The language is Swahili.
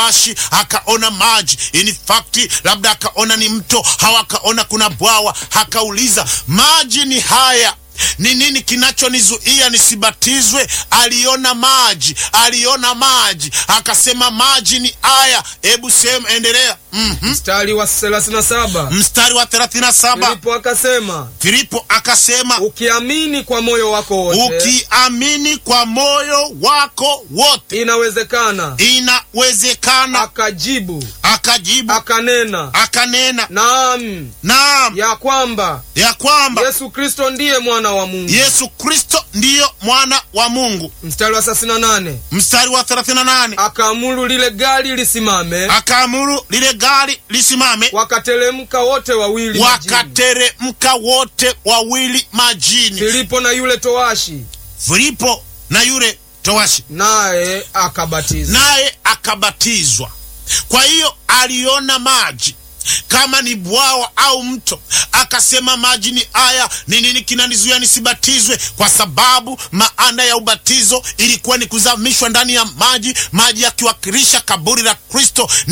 towashi akaona maji, in fact labda akaona ni mto au akaona kuna bwawa, akauliza maji ni haya ni nini kinachonizuia nisibatizwe? Aliona maji, aliona maji, akasema maji ni haya. Hebu sema, endelea. Mhm. Mstari wa 37 Mstari wa 37 Filipo akasema, Filipo akasema, ukiamini kwa moyo wako wote ukiamini kwa moyo wako wote inawezekana. inawezekana. Akajibu Akajibu akanena, akanena, naam, naam, ya kwamba ya kwamba Yesu Kristo ndiye mwana wa Mungu. Yesu Kristo ndiyo mwana wa Mungu. Mstari wa 38 Mstari wa 38 akaamuru lile gari lisimame, akaamuru lile gari lisimame, wakateremka wote wawili majini. wakateremka wote wawili majini, Filipo na yule towashi, Filipo na yule towashi, naye akabatizwa. naye akabatizwa. Kwa hiyo aliona maji kama ni bwawa au mto, akasema maji ni haya. Ni nini kinanizuia nisibatizwe? Kwa sababu maana ya ubatizo ilikuwa ni kuzamishwa ndani ya maji, maji yakiwakilisha kaburi la Kristo.